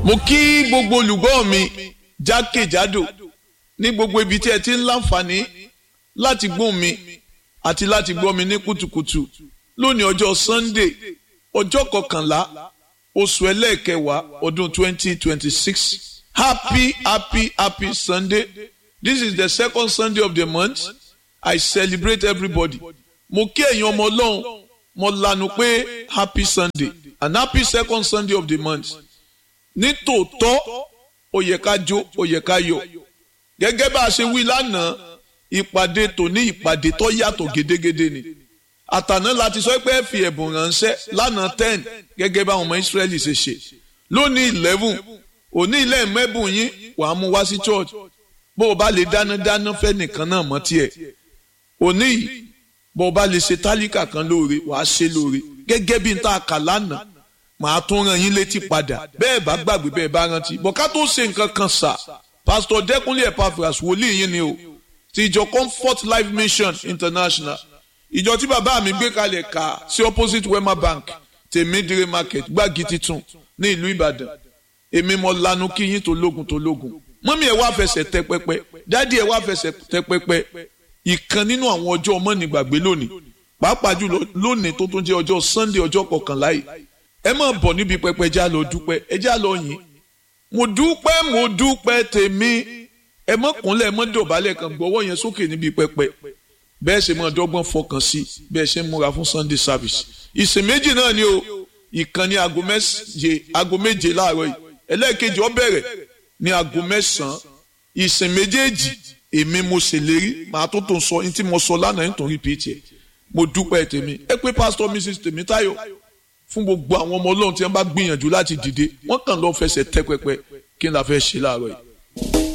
mo kí gbogbo olùgbọ́ mi jákèjádò ní gbogbo ibi tí ẹ ti ń láǹfààní láti gbóhùn mi àti láti gbọ́ mi ní kùtùkùtù lónìí ọjọ́ Sunday ọjọ́ kọkànlá oṣù ẹlẹ́ẹ̀kẹwàá ọdún twenty twenty six happy happy happy Sunday this is the second Sunday of the month I celebrate everybody mo kí ẹ̀yin ọmọ ọlọ́run mo lanu pé happy Sunday and happy second Sunday of the month ní tòótọ́ ó yẹ ká jó ó yẹ ká yọ̀ gẹ́gẹ́ bá a ṣe wí lánàá ìpàdé tòní ìpàdé tó yàtọ̀ gédégédé ni àtàná láti sọ pé ẹ fi ẹ̀bùn ránṣẹ́ lánàá ten gẹ́gẹ́ bá àwọn ọmọ Ísírẹ́lì ṣe ṣe lónìí eleven òní ilé mẹ́bùn yín wàá mú wá sí church bó o bá lè dáná dáná fẹ́ nìkan náà mọ́ tiẹ̀ òní yìí bó o bá lè ṣe tálíkà kan lóore wàá ṣe lóore gẹ́gẹ́ bí n ta kà lánàá màá tún rán yín létí padà bẹ́ẹ̀ bá gbàgbé bẹ́ẹ̀ bá rántí bọ̀ká tó ṣe nǹkan kan sà pásítọ̀ dẹ́kunlé epaphras wòlíì yín ni o ti ìjọ comfort life mission international ìjọ tí bàbá mi gbé kalẹ̀ ká sí opposite wema bank tèmídìrí market gbági titun ní ìlú ìbàdàn èmi mo lanu kí yín tó lógun tó lógun mọ́mí ẹ̀ wá fẹsẹ̀ tẹ pẹpẹ dádì ẹ̀ wá fẹsẹ̀ tẹ pẹpẹ ìkan nínú àwọn ọjọ́ ọmọ nígbàgbé lónìí pàápàá jùlọ lónìí tó tún jẹ́ ọjọ́ sunday ọjọ́ kọkànlá yìí ẹ máa bọ̀ níbi pẹpẹ já lọ dúpẹ́ ẹ já lọ yìn mo dúpẹ́ mo dúpẹ́ tèmi ẹ mọ́ kúnlẹ̀ ẹ mọ́ dọ̀bálẹ̀ kan gbọ́wọ́ yẹn sókè níbi pẹpẹ bẹ́ẹ̀ ṣe máa dọ́gbọ́n fọkàn sí bẹ́ẹ̀ ṣe ń múra fún sunday service ìsìn méjì náà ni o ìkan ní aago méje aago méje láàárọ̀ yìí ẹlẹ́ẹ̀kejì ó bẹ̀rẹ̀ ní aago mẹ́sàn-án ìsìn méjèèjì èmi mo ṣèlérí màá tó tó sọ ní tí mo sọ lánàá nítorí pìtì ẹ̀ mo dúpẹ́ tèmi ẹ pé pásítọ̀ mrs tèmítáyọ̀ fún gbogbo àwọn ọmọ ọlọ́run tí wọ́n bá gbìyànjú láti dìde wọ́n kàn lọ́ọ́ fẹsẹ̀ tẹ́ pẹpẹ kí n la fẹ́ ṣe láàárọ̀ yìí.